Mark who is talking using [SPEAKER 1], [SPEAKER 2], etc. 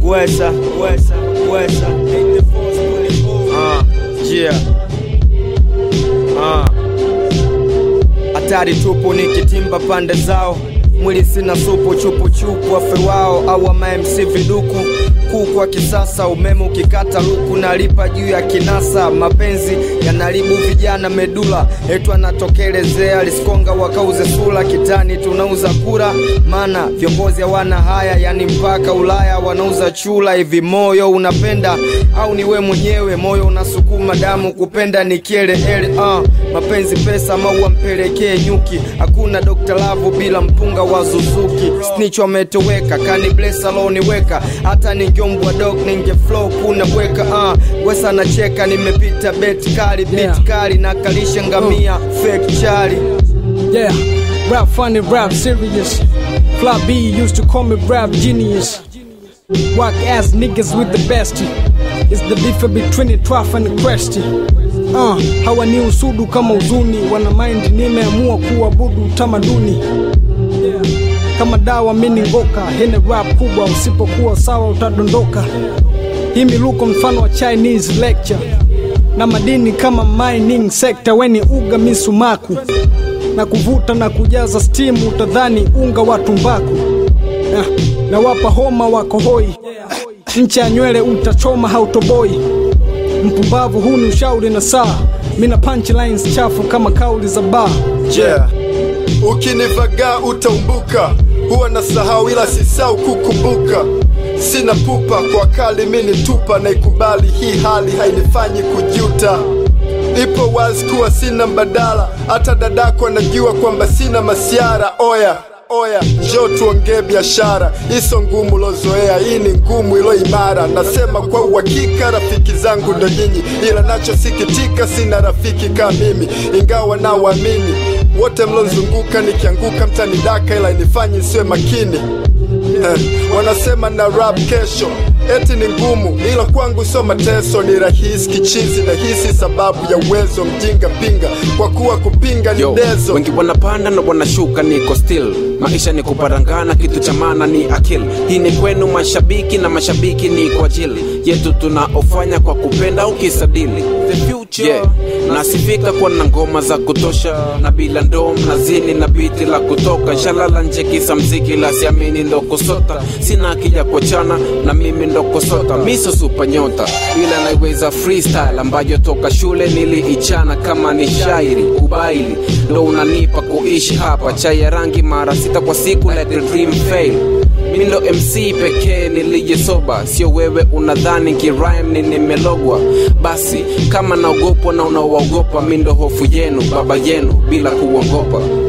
[SPEAKER 1] wesa wesa wesa Ah, yeah. Ah. hatari tupu nikitimba pande zao mwili sina supu chupu chupu wafe wao au mamc viduku kuku wa kisasa umeme ukikata luku nalipa juu ya kinasa mapenzi yanaribu vijana medula etu anatokelezea liskonga wakauze sula kitani tunauza kura mana viongozi hawana haya yani mpaka ulaya wanauza chula hivi moyo unapenda au ni we mwenyewe moyo unasukuma damu kupenda ni kieleele uh, mapenzi pesa maua mpelekee nyuki hakuna Dr. Lavu bila mpunga wa Suzuki snitch wametoweka kani bless aloniweka hata ningeombwa dog ninge flow kuna bweka uh, wesa nacheka nimepita bet kali beat
[SPEAKER 2] Yeah.
[SPEAKER 1] kali na kalisha ngamia fake chali
[SPEAKER 2] Yeah, rap funny, rap serious. Fly B used to call me rap genius. Whack ass niggas with the best. It's the difference between the trough and the crest. Uh, hawa ni usudu kama uzuni, wana mind nimeamua kuabudu utamaduni. Yeah. Kama dawa mini ngoka, hene rap kubwa, usipokuwa sawa utadondoka. Hii miluko mfano wa Chinese lecture na madini kama mining sector, weni uga misumaku na kuvuta na kujaza stimu, utadhani unga wa tumbaku. Ah, na wapa homa wako hoi, ncha ya nywele utachoma hautoboi. Mpumbavu, huu ni ushauri na saa, mina punchlines chafu kama kauli za baa.
[SPEAKER 3] yeah. Ukinivagaa utaumbuka, huwa na sahau ila sisau kukumbuka. Sina pupa kwa kali, mini tupa na ikubali hii hali hainifanyi kujuta. Ipo wazi kuwa sina mbadala, hata dadako anajua kwamba sina masiara. Oya oya, njoo tuongee biashara, iso ngumu lozoea, hii ni ngumu ilo imara. Nasema kwa uhakika, rafiki zangu ndo nyinyi, ila nachosikitika sina rafiki kama mimi, ingawa nawaamini wote mlozunguka. Nikianguka mtanidaka, ila inifanye siwe makini. Eh, wanasema na rap kesho eti ni ngumu, ila kwangu sio mateso, ni rahisi kichizi na hisi sababu ya uwezo mjinga pinga, kwa kuwa kupinga ni
[SPEAKER 4] Yo,
[SPEAKER 3] dezo.
[SPEAKER 4] wengi wanapanda na wanashuka, niko still. Maisha ni kuparangana, kitu cha maana ni akili. Hii ni kwenu mashabiki, na mashabiki ni kwa ajili yetu tunaofanya kwa kupenda ukisadili the future yeah. Nasifika kwa na ngoma za kutosha na bila ndoo mnazini na biti la kutoka shalala nje kisa mziki la siamini ndo kusota sina akija kuachana na mimi ndo kusota miso super nyota ila naiweza freestyle ambayo toka shule niliichana kama ni shairi ubaili ndo unanipa kuishi hapa chai ya rangi mara sita kwa siku let the dream fail mi ndo mc pekee nilijesoba sio wewe unadhani kirime ni nimelogwa basi kama naogopwa na unawaogopa mi ndo hofu yenu baba yenu bila kuogopa